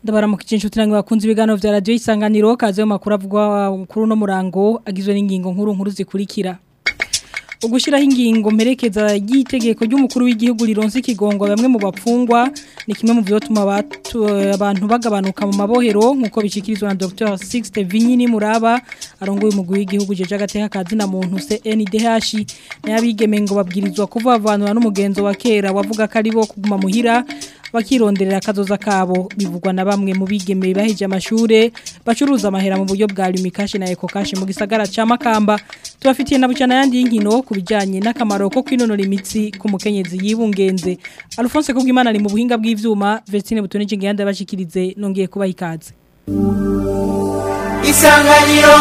ndabaramukije inshuti namwe bakunze ibiganiro vya radio isanganiro kaze mu makuru avugwa kuri no murango agizwe n'ingingo nkuru nkuru zikurikira ugushiraho ingingo mperekeza y'itegeko ry'umukuru w'igihugu rironse ikigongo bamwe mu bapfungwa ni kimwe mu vyotuma abantu bagabanuka mu mabohero nkuko bishikirizwa na Dr. Sixte Vinyini Muraba arongoye umugwi w'igihugu jeje agateka kazi na muntu CNDH n'abigeme ngo babwirizwa kuvavanura n'umugenzo wa kera wavuga ko ari bo kuguma muhira bakironderera akazoza kabo bivugwa na bamwe mu bigeme bahije amashure bacuruza amahera mu buryo bwa Lumikashi na Ecocash mu gisagara ca Makamba tubafitiye na bucana yandi y'inkino kubijanye n'akamaro ko kwinonora imitsi ku mukenyezi yibungenze Alphonse Kubwimana ari mu buhinga bw'ivyuma Vestine Butone Cingiyanda bashikirize nongeye kubaha ikaze Isanganiro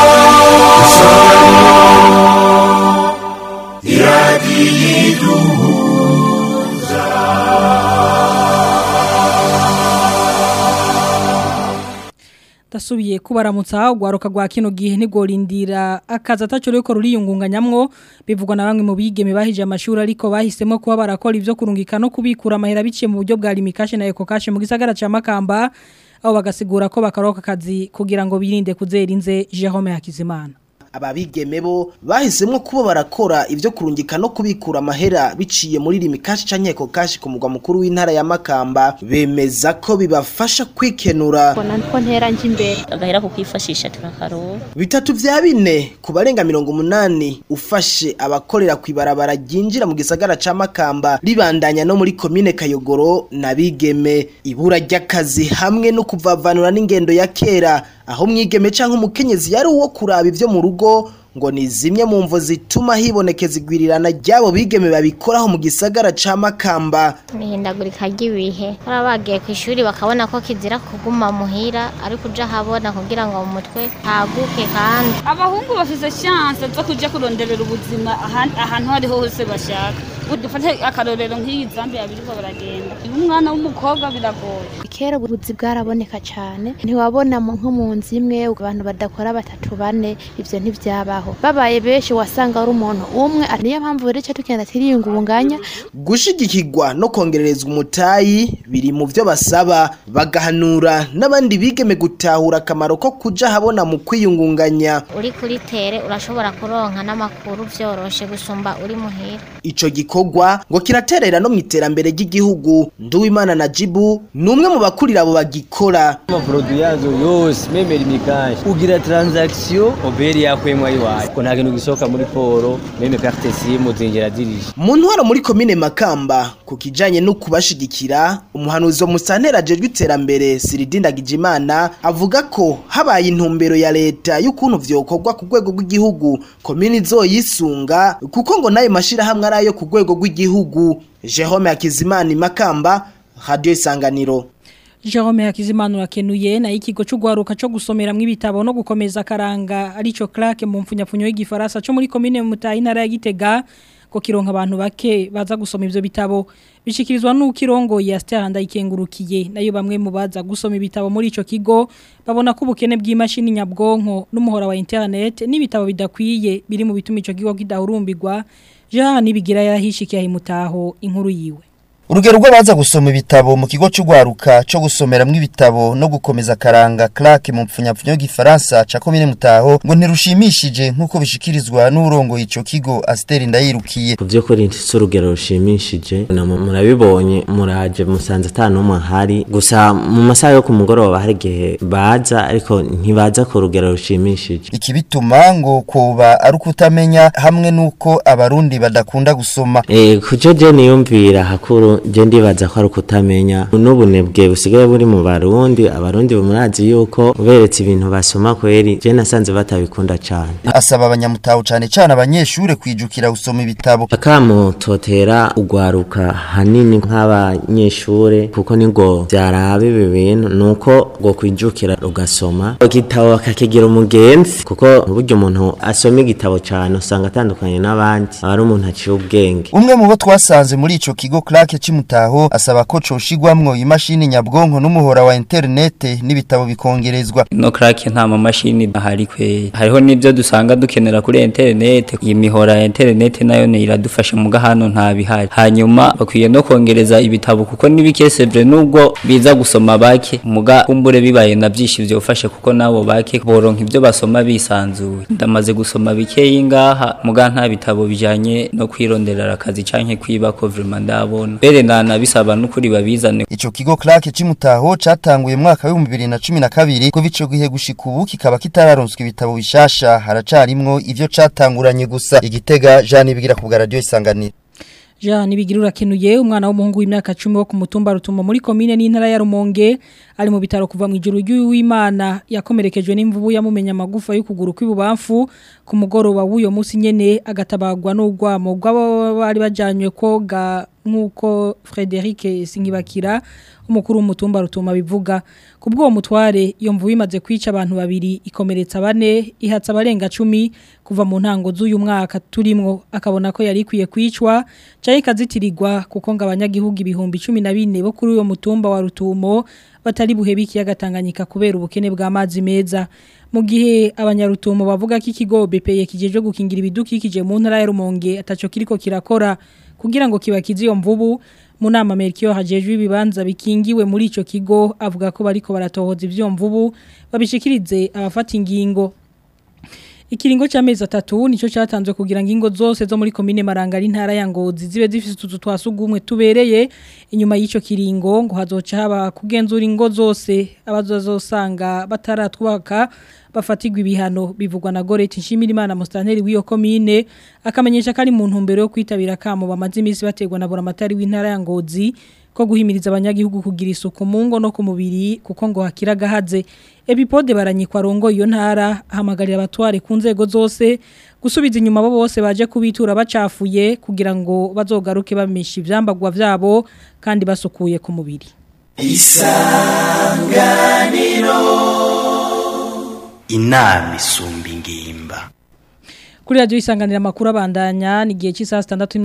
Dasubiye kubaramutsa ugwaruka gwa kino gihe ntigorindira akaza ataco reko ruriyungunganyamwo bivugwa na bamwe mu bigeme bahije amashuri ariko bahisemo kuba barakora ivyo kurungika no kubikura amahera biciye mu buryo bwa Limikash na Ecocash mu gisagara ca Makamba aho bagasigura ko bakaroka akazi kugira ngo birinde kuzera inze Jerome Hakizimana ababigeme bo bahisemo kuba barakora ivyo kurungika no kubikura amahera biciye muri limikashi canke kashi ku mugwa mukuru w'intara ya Makamba bemeza ko bibafasha kwikenura mbona ko ntera nje imbere agahera kukwifashisha turakaro bitatu vya bine ku barenga mirongo umunani ufashe abakorera kwibarabara ryinjira mu gisagara ca Makamba ribandanya no muri komine Kayogoro na bigeme ibura ry'akazi hamwe no kuvavanura n'ingendo ya kera aho mwigeme canke umukenyezi yari uwo kuraba ivyo mu rugo ngo ni zimwe mu mvo zituma hibonekeza igwirirana ryabo bigeme babikoraho mu gisagara ca Makamba nihindagurika ry'ibihe baba bagiye ku ishuri bakabona ko kizira kuguma muhira ariko uja habona kugira ngo mu mutwe haguke kandi abahungu bafise chance zo kuja kuronderera ubuzima ahan- ahantu hariho hose bashaka dufate akarorero nk'iyi Zambia biriko baragenda umwana w'umukobwa biragoye kera ubuzi bwaraboneka cyane ntiwabona mu- nko mu nzu imwe abantu badakora batatu bane ivyo ntivyabaho babaye benshi wasanga ari umuntu umwe niyo mpamvu rero ico tugenda turiyungunganya gushigikirwa no kongererezwa umutayi biri mu vyo basaba bagahanura n'abandi bigeme gutahura akamaro ko kuja habona mu kwiyungunganya uri kuri tere urashobora kuronka n'amakuru vyoroshe gusumba uri muhira ico gikorwa ngo kiraterera no mu iterambere ry'igihugu Nduwimana na Jibu ni umwe mu bakurira abo bagikora amaproduit yazo yose meme limikashi ugira transaction oberi yakwemwa iwawe ko nta kintu gisohoka muri poro meme carte simu zinjira dirije mu ntwaro muri komine Makamba ku kijanye no kubashigikira umuhanuzi wa musantera ajejwe iterambere Siridinda Gijimana avuga ko habaye intumbero ya leta y'ukuntu vyokorwa ku rwego rw'igihugu komine izoyisunga kuko ngo nayo mashirahamwe ari ayo ku rwego rw'igihugu Jerome Hakizimana Makamba Radio Isanganiro Jerome Hakizimana urakenuye na ikigo c'ugwaruka co gusomera mw'ibitabo no gukomeza karanga arico claque mu mfunyapfunyo y'igifaransa co muri commune Mutayi ntara ya Gitega ko kironka abantu bake baza gusoma ivyo bitabo bishikirizwa n'ukirongo ya Stella ndayikengurukiye nayo bamwe mu baza gusoma ibitabo muri ico kigo babona ko ubukene bw'imashini nyabwonko n'umuhora wa internet n'ibitabo bidakwiye biri mu bituma ico kigo kidahurumbirwa Jean nibigira yarahishikiye imutaho inkuru yiwe Urugero rw'abaza gusoma ibitabo mu kigo c'ugwaruka co gusomeramwo ibitabo no gukomeza karanga claque mu mpfunyapfunyo y'igifaransa ca komine Mutaho ngo ntirushimishije nk'uko bishikirizwa n'urongo ico kigo Asteri Ndayirukiye ku by'ukuri si urugero rushimishije na mu- murabibonye muraje musanze ata n'umwe ahari gusa mu masaha yo ku mugoroba hari igihe baza ariko ntibaza ku rugero rushimishije ikibituma ngo koba ari ukutamenya hamwe n'uko abarundi badakunda gusoma Eh, kujo je niyumvira hakuru je ndibaza ko ari ukutamenya n'ubunebwe busigaye buri mu barundi abarundi murazi yuko uberetse ibintu basoma kweri je nasanze batabikunda cane asaba abanyamutaho cane cane abanyeshure kwijukira gusoma ibitabo akamo totera ugwaruka hanini nk'abanyeshure kuko nigo vyaraba ibi bintu nuko ngo kwijukira ugasoma igitabo akakigira umugenzi kuko burya umuntu asoma igitabo cane usanga atandukanye n'abandi aba ari umuntu aciye ubwenge umwe mu bo twasanze muri ico kigo claque c'imutaho asaba ko coshigwamwo imashini nyabwonko n'umuhora wa internet n'ibitabo bikongerezwa no crack nta mamashini ahari kwe hariho nivyo dusanga dukenera kuri internet iyi mihora ya internet nayo ne iradufasha muga hano nta bihari hanyuma bakwiye no kongereza ibitabo kuko nibikesevre nubwo biza gusoma bake muga kumbure bibaye na byinshi vyofashe kuko nabo bake boronka ivyo basoma bisanzuye ndamaze gusoma bikeyi ngaha muga nta bitabo bijanye no kwironderera akazi canke kwiba ko vraiment ndabona bere nana bisaba n'ukuri babizane ico kigo Clark c'imutaho catanguye mu mwaka wa 2012 kuva ico gihe gushika ubu kikaba kitararonswa ibitabo bishasha haracarimwo ivyo catanguranye gusa igitega Jean bigira ku bwa radio isanganiro Jean nibigira urakenuye umwana w'umuhungu w'imyaka 10 wo ku mutumba rutumo muri commune n'intara ya Rumonge ari mu bitaro kuva mu ijuru ry'uwimana yakomerekejwe n'imvubu yamumenya amagufa y'ukuguru kw'ibubamfu ku mugoroba w'uyo munsi nyene agatabagwa n'ugwamo bw'abo bari bajanywe koga nkuko Frederic Singibakira umukuru w'umutumba rutuma bivuga kubwo uwo mutware iyo mvubu imaze kwica abantu babiri ikomeretsa bane ihatsa abarenga 10 kuva mu ntango z'uyu mwaka turimwo akabona ko yari ikwiye kwicwa caye kazitirirwa kuko ngo abanyagihugu ibihumbi 14 bo kuri uyo mutumba wa rutumo batari buhebe ikiyaga Tanganyika kubera ubukene bw'amazi meza mu gihe abanyarutumo bavuga ko ikigo BPE kijeje gukingira ibidukikije mu ntara ya Rumonge ataco kiriko kirakora kugira ngo kibakize iyo mvubu mu nama Melchior hajejwe ibibanza bikingiwe muri ico kigo avuga ko bariko baratohoza ivyo mvubu babishikirize abafata ingingo Ikiringo c'amezi atatu nico cyatanzwe kugira ngo ingo zose zo muri commune Marangari ntara ya Ngozi zibe zifite utuzu twasugumwe tubereye inyuma y'ico kiringo ngo hazoca haba kugenzura ingo zose abazozosanga bataratwaka bafatigwa ibihano bivugwa na Goreti Nshimirimana Mustanteri w'iyo commune akamenyesha kari mu ntumbero yo kwitabira kamo bamaze imisi bategwa na buramatari w'intara ya Ngozi ko guhimiriza abanyagihugu kugira isuku mu ngo no ku mubiri kuko ngo hakira gahaze epipode baranyikwa rongo iyo ntara hamagarira abatware ku nzego zose gusubiza inyuma abo bose baje kubitura bacafuye kugira ngo bazogaruke bamisha ivyambagwa vyabo kandi basukuye ku mubiri isanganiro inama isumba ingimba kuri radio isanganira makuru abandanya ni gihe cy'isaha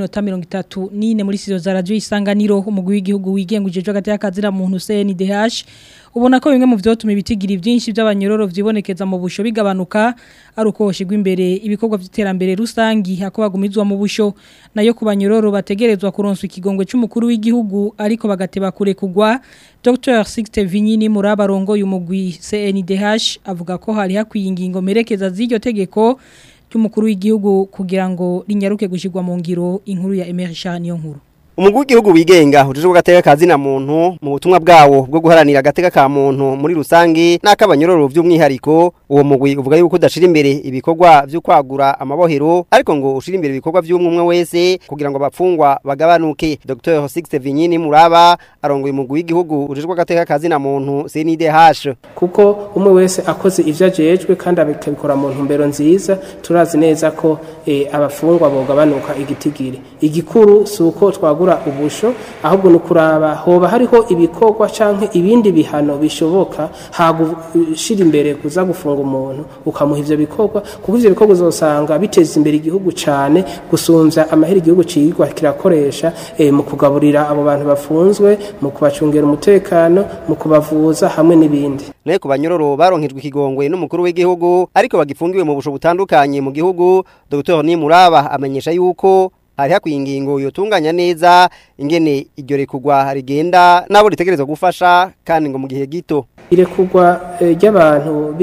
6:34 nine muri sizo za radio isanganiro umugwi w'igihugu wigengujeje hagati y'akazira muntu CNDH ubona ko bimwe mu vyotuma ibitigira byinshi by'abanyororo vyibonekeza mu busho bigabanuka ari uko hoshigwa imbere ibikorwa by'iterambere rusangi hako bagumizwa mu busho nayo ku banyororo bategerezwa kuronswa ikigongwe c'umukuru w'igihugu ariko bagateba kure kugwa Dr. Sixte Vinyini murabarongo y'umugwi CNDH avuga ko hari hakwiye ingingo merekeza z'iryo tegeko cy'umukuru w'igihugu kugira ngo rinyaruke gushigwa mu ngiro inkuru ya Emerisha niyo nkuru Umugwi w'igihugu wigenga ujije gateka kazi na muntu mu butumwa bwawo bwo guharanira agateka ka muntu muri rusangi n'akabanyororo by'umwihariko uwo mugwi uvuga yuko udashira imbere ibikorwa byo kwagura amabohero ariko ngo ushira imbere ibikorwa by'umwe wese kugira ngo abapfungwa bagabanuke Dr. Sixte Vinyini Muraba arongoye umugwi w'igihugu ujije gateka kazi na muntu CNDH kuko umwe wese akoze ivyo ajejwe kandi abikabikora mu ntumbero nziza turazi neza ko e, abafungwa bogabanuka igitigiri igikuru suko twagura ubusho ahubwo nukuraba hoba hariho ibikorwa canke ibindi bihano bishoboka hagushira imbere kuza gufunga umuntu ukamuha ivyo bikorwa kuko ivyo bikorwa uzosanga biteza imbere igihugu cane gusumvya amahera igihugu cigwa kirakoresha e, mu kugaburira abo bantu bafunzwe mu kubacungera umutekano mu kubavuza hamwe n'ibindi naye ku banyororo baronkejwe ikigongwe n'umukuru w'igihugu ariko bagifungiwe mu busho butandukanye mu gihugu Dr. Nimuraba amenyesha yuko hari hakwiye ingingo yotunganya neza ingene iryo rekugwa rigenda nabo ritegerezwa gufasha kandi ngo mu gihe gito irekugwa ry'abantu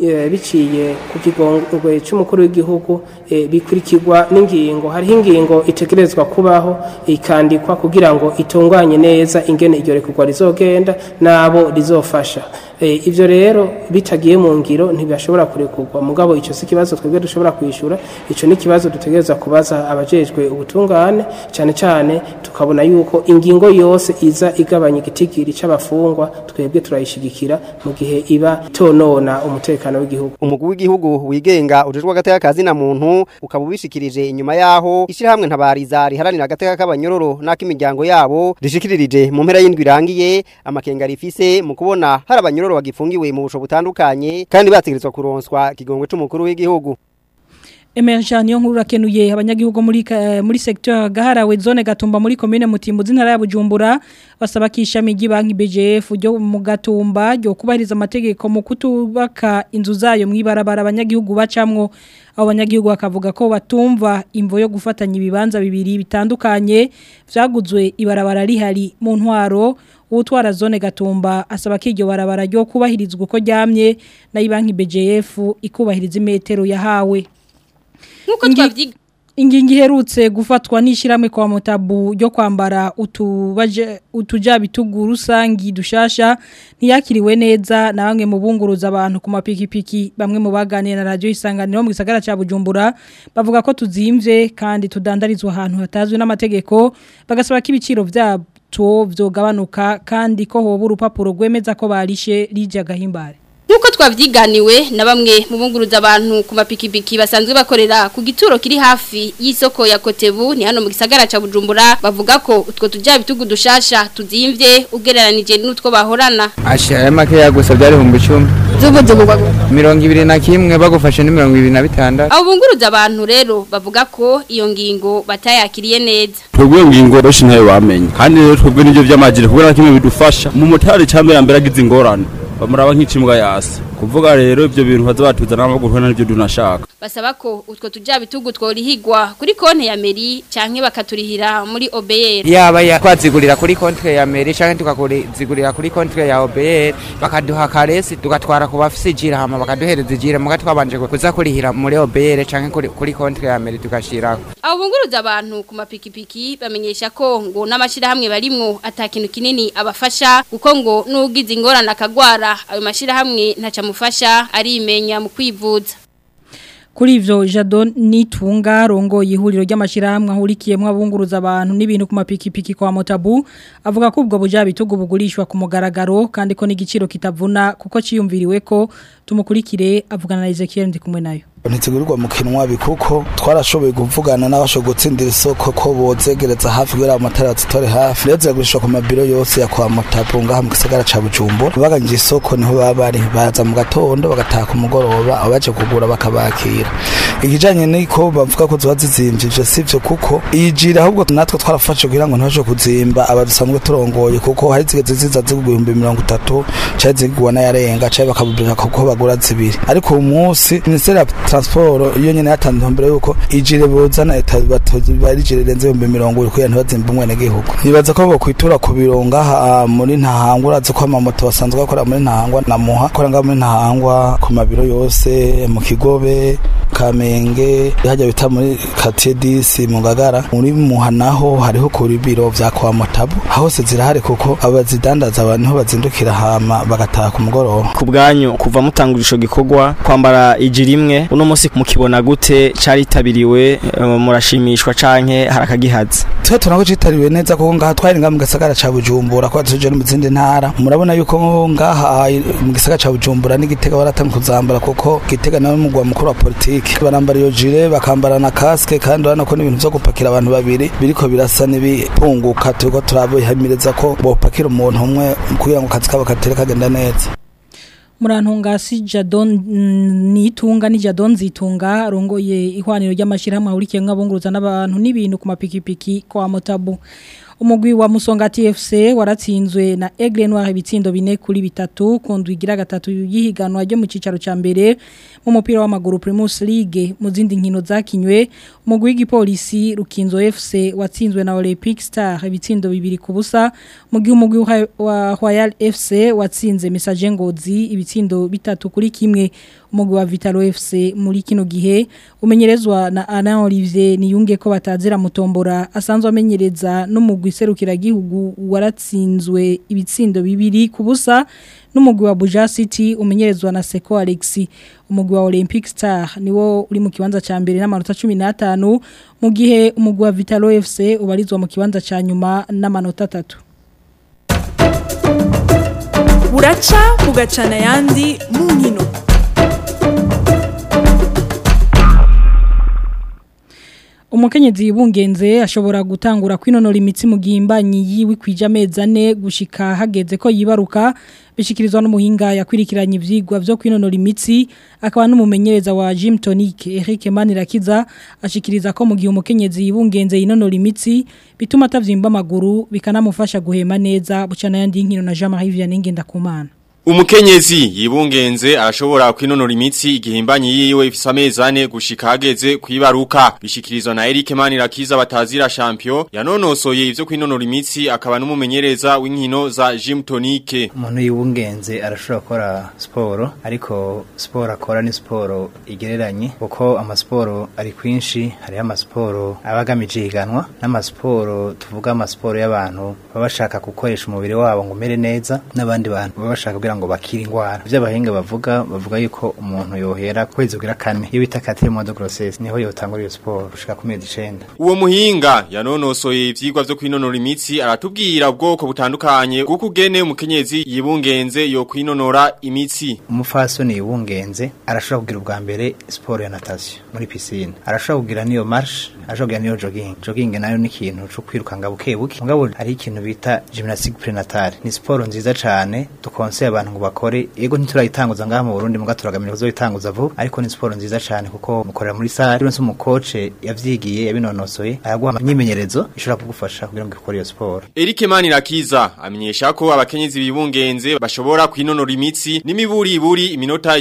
biciye ku kigongwe cy'umukuru w'igihugu bikurikirwa n'ingingo hariho ingingo itegerezwa kubaho ikandikwa kugira ngo itunganye neza ingene iryo rekugwa rizogenda n'abo rizofasha ibyo rero bitagiye mu ngiro ntibashobora kurekurwa mugabo icyo si ikibazo twebwe dushobora kwishyura icyo ni ikibazo dutegereza kubaza abajejwe ubutungane cyane cyane tukabona yuko ingingo yose iza igabanya igitigiri cy'abafungwa twebwe turayishigikira mu gihe iba tonona umutekano w'igihugu umugwi w'igihugu wigenga ujejwe agateka kazi na muntu ukaba ubishikirije inyuma yaho ishyirahamwe ntabariza riharanira agateka k'abanyororo n'ak'imiryango yabo rishikiririje mu mpera y'indwi irangiye amakenga rifise mu kubona hari abanyororo bagifungiwe mu busho butandukanye kandi bategerezwa kuronswa ikigongwe c'umukuru w'igihugu Emergent niyo nkuru rakenuye abanyagihugu muri ka- muri secteur gaharawe zone gatumba muri commune Mutimbuzi ntara ya Bujumbura basaba kishami ry'ibanki BGF ryo mu gatumba ryo kubahiriza amategeko mu kutubaka inzu zayo mwibarabara abanyagihugu bacamwo abo banyagihugu bakavuga ko batumva imvo yo gufatanya ibibanza bibiri bitandukanye vyaguzwe ibarabara rihari mu ntwaro utwara zone gatumba asaba ko iryo barabara ryo kubahirizwa uko ryamye na ibanki BGF ikubahiriza imetero yahawe Nkuko twavyiga Ingingi iherutse gufatwa n'ishiramwe kwa mutabu ryo kwambara utubaje utuja bitugu rusangi dushasha ntiyakiriwe neza na bamwe mu bunguruza abantu ku mapikipiki bamwe mu baganira na radio isanganiro mu gisagara ca Bujumbura bavuga ko tuzimvye kandi tudandarizwa ahantu hatazwi n'amategeko bagasaba ko ibiciro vyabyo vyogabanuka kandi ko hoba urupapuro rwemeza ko barishe rije gahimbare Nkuko twavyiganiwe na bamwe mu bunguruza abantu ku mapikipiki basanzwe bakorera ku gituro kiri hafi y'isoko ya Kotebu ni hano mu gisagara ca Bujumbura bavuga ko utwo tuja bitugu dushasha tuzimvye ugereranije n'utwo bahorana ashira make yagusa byari 10 zubuze bugwa mirongo ibiri na kimwe bagufashe ni mirongo ibiri na bitandatu abo bunguruza abantu rero bavuga ko iyo ngingo batayakiriye neza twebwe ngingo benshi ntayo bamenye kandi rero twebwe nivyo vy'amajire kubera kimwe bidufasha mu motari cyambere mbere agize ingorane bamuraba nk'icimbwa yasi kuvuga rero ivyo bintu baza batuzana n'amaguru n'ivyo dunashaka basaba ko utwo tuja bitugu tworihigwa kuri konte ya meri canke bakaturihira muri OBR yaba ya twazigurira kuri kontre ya meri canke tukazigurira kuri kontre ya OBR bakaduha karesi tugatwara ku bafise ijira hama bakaduhereza ijira muga twabanje kuza kurihira muri OBR canke kuri, kuri kontre ya meri tugashirako abo bunguruza abantu ku mapikipiki bamenyesha ko ngo n'amashirahamwe barimwo atakintu kinini abafasha kuko ngo n'ugize ingorane akagwara ayo mashirahamwe ntaca mufasha arimenya mu kwivuza Kuri ivyo Jadon nitunga rongo ihuriro ry'amashirahamwe ahurikiyemwe abunguruza abantu n'ibintu ku mapikipiki kwa Motabu avuga ko ubwo buja bitugu bugurishwa ku mugaragaro kandi ko n'igiciro kitavuna kuko ciyumviriwe ko tumukurikire avugana na Ezekiel ndi kumwe nayo ntizigurirwa mu kinwa bikuko twarashoboye kuvugana n'abashoboye gutsindira isoko ko bozegereza hafi kubera amatara zitore hafi rero ziragurishwa ku mabiro yose ya kwa Motabu ngaha mu gisagara ca Bujumbura baganje isoko niho baba bari baza mu gatondo bagataha ku mugoroba abaje kugura bakabakira ikijanye niko bavuga ko ziba zizimvye ivyo sivyo kuko iyijira ahubwo natwe twarafashe kugira ngo ntibashe kuzimba abadusanzwe turongoye kuko hari zigeze ziza zigugwa ibihumbi mirongo itatu cari zigugwa n'ayarenga cari bakabubwira kuko bagura zibiri ariko uyu munsi minisiteri ya transport iyo nyene yatanze mbere yuko ijire bozana bari ijire renze ibihumbi mirongo ibiri kugira ntibazimbe umwenegihugu nibaza ko bokwitura ku biro ngaha muri ntahangwa urazi ko amamoto basanzwe bakora muri ntahangwa na muha akora ngaha muri ntahangwa ku mabiro yose mu kigobe kamenge hajya bita muri quartier disi mu ngagara muri muha naho hariho kuri biro vya kwa motabu hose zirahari kuko abazidandaza abantu niho bazindukira hama bagataha ku mugoroba ku bwanyu kuva mutangurisho gikorwa kwambara ijiri imwe uno munsi mukibona gute caritabiriwe eh, murashimishwa canke harakagihaza twe tunako citariwe neza kuko ngaha twari ngaha mu gisagara ca Bujumbura kwa tuje no mu zindi ntara murabona yuko ngaha mu gisagara ca Bujumbura n'igitega baratanga kuzambara kuko gitega nawe mu mukuru wa politike barambara iyo jire bakambara na casque kandi urabona ko n'ibintu vyo gupakira abantu babiri biriko birasa n'ibipunguka turiko turabihamireza ko bopakira umuntu umwe kugira ngo kazi kabo katere kagenda neza Murantungasi Jadon mm, nitunga ni Jadon zitunga rongoye ihwaniro ry'amashirahamwe ahurikiye nk'abunguruza n'abantu n'ibintu ku mapikipiki kwa Motabu umugwi wa Musonga TFC waratsinzwe na Aigle Noir ibitsindo bine kuri bitatu kundwigira gatatu yihiganwa ryo mu cicaro ca mbere mu mupira w'amaguru Primus League mu zindi nkino zakinywe umugwi w'igipolisi Rukinzo FC watsinzwe na Olympic Star ibitsindo bibiri ku busa mu gihe umugwi wa Royal FC watsinze Message Ngozi ibitsindo bitatu kuri kimwe umugwi wa Vitalo FC muri kino gihe umenyerezwa na Alain Olivier niyunge ko batazira mutombora asanzwe amenyereza n'umugwi serukira gihugu waratsinzwe ibitsindo bibiri kubusa n'umugwi wa Buja City umenyerezwa na Seko Alexi umugwi wa Olympic Star niwo uri mu kibanza ca mbere n'amanota 15 mu gihe umugwi wa Vitalo FC ubarizwa mu kibanza ca nyuma n'amanota 3 buraca bugacana yandi mu nkino umukenyezi yibungenze ashobora gutangura kwinonora imitsi mu gihimbanyi yiwe kwija amezi ane gushika hageze ko yibaruka bishikirizwa n'umuhinga yakwirikiranye ivyigwa vyo kwinonora imitsi akaba n'umumenyereza wa Gym Tonic Eric Manirakiza ashikiriza ko mu gihe umukenyezi yibungenze yinonora imitsi bituma atavyimba amaguru bikanamufasha guhema neza bucana yandi nkino na Jean-Marie Vianney Ngendakumana Umukenyezi yibungenze arashobora kwinonora imitsi igihimbanyi yiwe ifise amezi ane gushika hageze kwibaruka bishikirizwa na Eric Manirakiza batazira champion yanonosoye ivyo kwinonora imitsi akaba n'umumenyereza w'inkino za Gym Tonic umuntu yibungenze arashobora gukora siporo ariko siporo akora ni siporo igereranye kuko amasiporo ari kwinshi hariho amasiporo aba agamije ihiganwa n'amasiporo tuvuga amasiporo y'abantu baba bashaka gukoresha umubiri wabo ngo umere neza n'abandi bantu baba bashaka kugira ngo bakire indwara ivyo abahinga bavuga bavuga yuko umuntu yohera kwezi kugira kane iyo bita quatrième de grossesse niho yotangura iyo siporo gushika ku mezi icenda Uwo muhinga yanonosoye ivyigwa vyo kwinonora imitsi aratubwira ubwoko butandukanye bwo kugene umukenyezi yibungenze yo kwinonora imitsi umufasoni yibungenze arashobora kugira ubwa mbere siporo ya natation muri piscine arashobora kugira niyo marche arashobora kugira niyo jogging jogging nayo ni ikintu cyo kwirukanga buke buke mugabo hari ikintu bita gymnastique prenatale ni siporo nziza cane dukonseye abantu ngo bakore yego ntiturayitanguza ngaha mu Burundi muga turagamira kuzoyitanguza vuba ariko ni siporo nziza cane kuko mukorera muri salle rero mu coach yavyigiye yabinonosoye araguha imyimenyerezo ishobora kugufasha kugira ngo ukore iyo siporo Eric Manirakiza amenyesha ko abakenyezi bibungenze bashobora kwinonora imitsi n'imiburi iburi iminota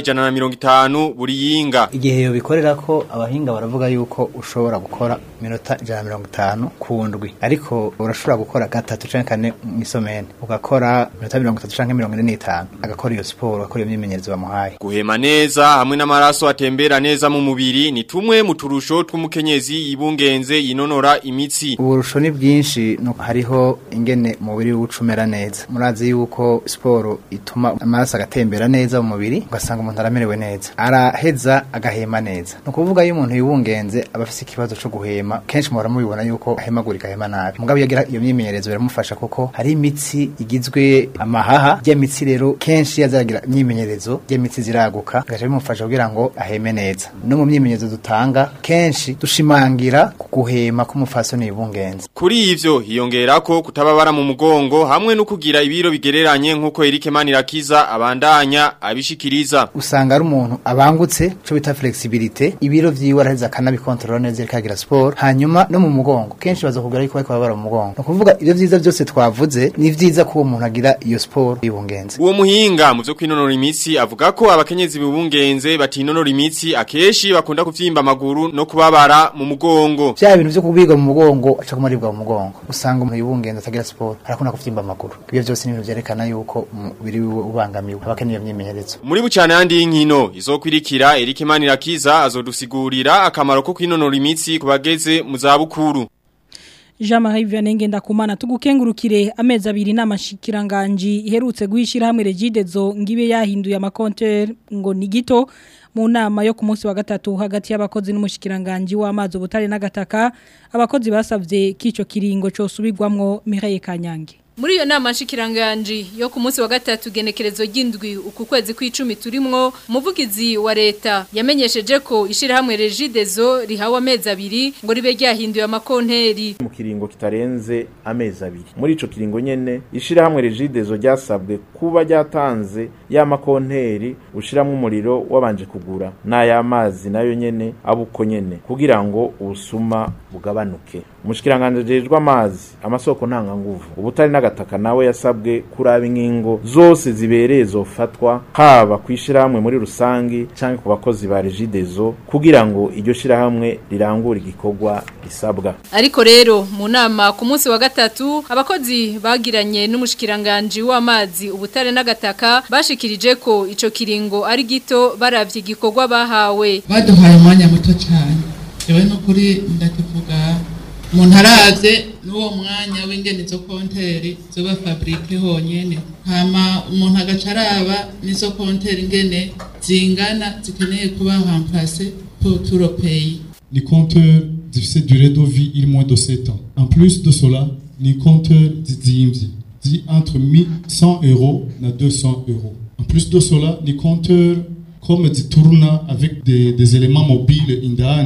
150 buri yinga igihe yo bikorera ko abahinga baravuga yuko ushobora gukora minota 150 ku ndwi ariko urashobora gukora gatatu canke kane mu isomene ugakora minota 30 canke 45 agakora iyo siporo agakora iyo myimenyerezo bamuhaye Guhema neza hamwe n'amaraso atembera neza mu mubiri ni tumwe mu turusho tw'umukenyezi yibungenze yinonora imitsi uburusho ni bwinshi nuko hariho ingene umubiri w'ucumera neza murazi yuko siporo ituma amaraso agatembera neza mu mubiri ugasanga umuntu aramerewe neza araheza agahema neza ni ukuvuga iyo umuntu yibungenze aba afise ikibazo cyo guhema kenshi muhora mubibona yuko ahemagurika ahema nabi mugabo iyo agira iyo myimenyerezo biramufasha kuko hari imitsi igizwe amahaha rya mitsi rero kenshi iyo azaragira imyimenyerezo rya mitsi ziraguka bigaca bimufasha kugira ngo aheme neza no mu myimenyerezo dutanga kenshi dushimangira ku guhema k'umufasoni yibungenze Kuri ivyo hiyongera ko kutababara mu mugongo hamwe no kugira ibiro bigereranye nkuko Eric Manirakiza abandanya abishikiriza usanga ari umuntu abangutse cyo bita flexibility ibiro vyiwe araheza akanabikontorora neza ikagira sport hanyuma no mu mugongo kenshi baza kugira yuko bariko babara mu mugongo no kuvuga ivyo vyiza byose twavuze ni vyiza ko uwo muntu agira iyo sport yibungenze Uwo muhinga mu vyo kwinonora imitsi avuga ko abakenyezi bibungenze batinonora imitsi akeshi bakunda kuvyimba amaguru no kubabara mu mugongo vya bintu vyo kubigwa mu mugongo aca kumaribwa mu mugongo usanga umuntu yibungenze atagira sport arakunda kuvyimba amaguru ibyo byose ni ibintu vyerekana yuko umubiri wiwe ubangamiwe abakeneye imyimenyerezo Muri bucane handi y'inkino izokwirikira Eric Manirakiza azodusigurira akamaro ko kwinonora imitsi kubageze mu zabukuru Jean-Marie Vianney Ngendakumana tugukengurukire amezi abiri n'amashikiranganji iherutse guhishira hamwe Regidezo ngibe yahinduye amakonte ngo ni gito mu nama yo ku munsi wa gatatu hagati y'abakozi n'umushikiranganje w'amazi ubutare n'agataka abakozi basavye kico kiringo cyo subigwamwo Mireille Kanyange Muri iyo nama nshikiranganje yo ku munsi wa gatatu genekerezo ry'indwi uku kwezi kw'icumi turimwo umuvugizi wa leta yamenyesheje ko ishirahamwe Regidezo rihawe amezi abiri ngo ribe ryahinduye amakonteri mu kiringo kitarenze amezi abiri muri ico kiringo nyene ishirahamwe Regidezo ryasabwe kuba ryatanze ya makonteri ushiramwe umuriro wabanje kugura n'ay'amazi nayo nyene abuko nyene kugira ngo ubusuma bugabanuke umushikiranganje jejwe amazi amasoko ntanga nguvu ubutari n'agataka nawe yasabwe kuraba ingingo zose zibereye zofatwa haba kwishirahamwe muri rusangi canke ku bakozi ba Regidezo kugira ngo iryo shirahamwe rirangure igikorwa risabwa Ariko rero mu nama ku munsi wa gatatu abakozi bagiranye n'umushikiranganje w'amazi ubutare n'agataka bashikirije ko ico kiringo ari gito baravye igikorwa bahawe baduhaye umwanya muto cyane yewe no kuri ndakivuga umuntu aravye n'uwo mwanya w'ingene izo konteri zoba fabrike honyene hama umuntu agaca araba n'izo konteri ingene zingana zikeneye kuba remplace pour tout le pays Les compteurs difficiles durée de vie, il moins de 7 ans. En plus de cela, les compteurs d'IMSI, dit entre 1100 euros et 200 euros. En plus de cela, les compteurs, comme dit tourna avec des, des éléments mobiles indani,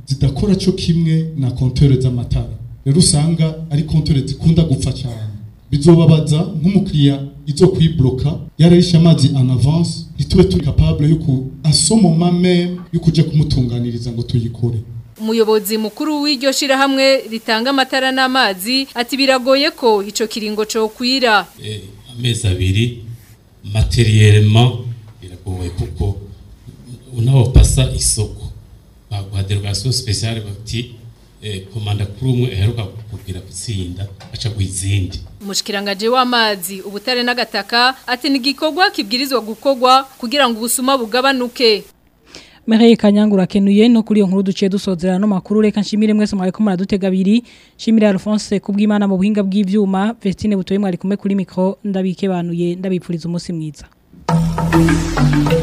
zidakora cyo kimwe na kontere z'amatara rero usanga ari kontere zikunda gupfa cyane bizobabaza nk'umukiriya izo kuyibloka yararishe amazi en avance ntitube turi capable yo ku asomoma meme yo kuja kumutunganiriza ngo tuyikore umuyobozi mukuru w'iryo shirahamwe ritanga amatara n'amazi ati biragoye ko ico kiringo cyo kwira amezi abiri materiellement biragoye kuko unawopasa isoko baguha derogation spéciale bati eh, komanda kuri umwe aheruka kugira gutsinda aca guizindi umushikiranganje w'amazi ubutare n'agataka ati ni gikorwa kibwirizwa gukogwa kugira ngo ubusuma bugabanuke Mereye kanyangura kenuye no kuri iyo nkuru duciye dusozera no makuru reka nshimire mwese mwari ko muradutega abiri nshimire Alphonse kubw'Imana mu buhinga bw'ivyuma Vestine butoye mwari kumwe kuri micro ndabike banuye ndabipfuriza umunsi mwiza